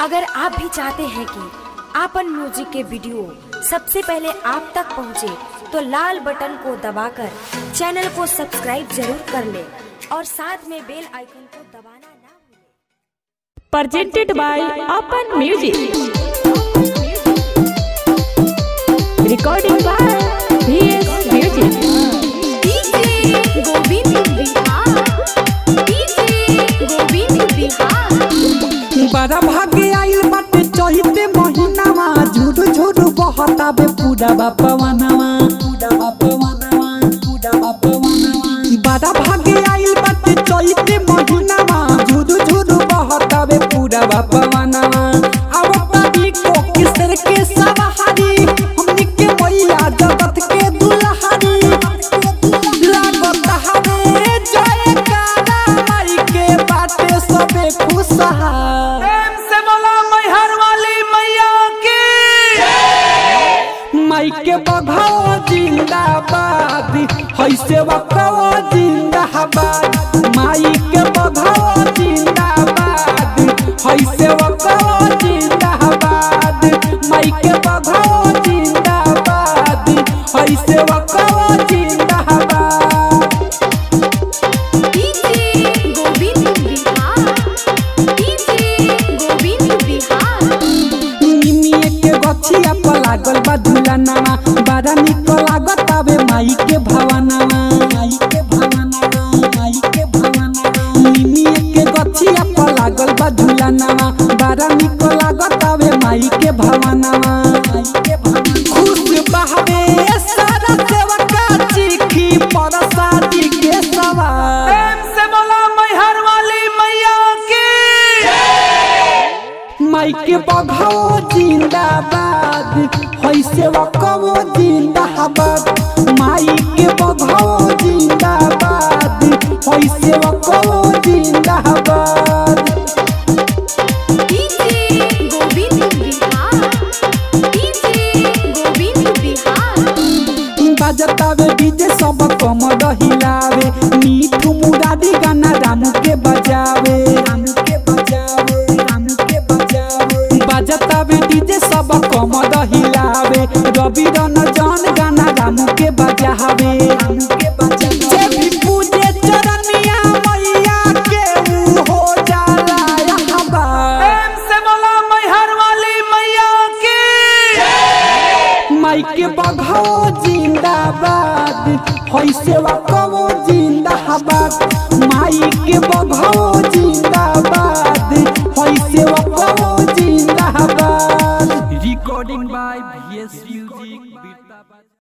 अगर आप भी चाहते हैं कि आपन म्यूजिक के वीडियो सबसे पहले आप तक पहुंचे, तो लाल बटन को दबाकर चैनल को सब्सक्राइब जरूर कर ले और साथ में बेल आइकन को दबाना ना भूलें। presented by Open Music. Recording by VS Music. DJ Govind Bihar DJ Govind Bihar बड़ा भाग्य आइल बाटे चहिते महीनावा झुरु झुरु बहताबे पूरा बापवानावा पूरा बापवानावा पूरा बापवानावा बड़ा भाग्य आइल बाटे चहिते महीनावा झुरु झुरु बहताबे पूरा बापवानावा अब पानी को किसर के सवारी हमनी के मैया जगत के दुल्हारी लागत हरे जय काला माई के बाटे सबे खुशहाल प्रेम से बोला मैहर वाली मैया की माई के बघाओ जिंदाबाद है सेवा कहो जिंदाबाद माई के बघाओ जिंदाबाद है सेवा कहो जिंदाबाद माई के बघाओ जिंदाबाद है सेवा कहो जिंदाबाद डीजे गोविंद बिहार डीजे गोविंद बिहार निमिए के गछिया पर लागल बा झुलनावा बड़ा निक लागत आवे माई के भवनावा माई के भवनावा माई के भवनावा निमिए के गछिया पर लागल बा झुलनावा बड़ा निक लागत आवे माई के भवनावा माई के भवनावा खुश बहवे सारा सेवका चिखी परसादी के सवार प्रेम से बोला मैहर वाली मैया की माई के बघाओ जिंदाबाद है सेवा कवो जिंदाबाद माई के बघाओ जिंदाबाद है सेवा कवो जिंदाबाद डीजे गोविंद बिहार डीजे गोविंद बिहार बजतावे डीजे सब कमर हिलावे मीठू मुरादी गाना रामू के बजावे रामू के बजावे रामू के बजावे बजतावे डीजे सब कमर हिलावे रवि रन जन गाना रामू के बजावे रामू के बजावे जे भी पूजे चरनिया मैया के ऊ हो जाला यहाँ बा प्रेम से बोला मैहर वाली मैया की माई के बघाओ जिंदाबाद है सेवा कवो जिंदाबाद माई के बघाओ जिंदाबाद है सेवा कवो जिंदाबाद रिकॉर्डिंग बाय वीएस म्यूजिक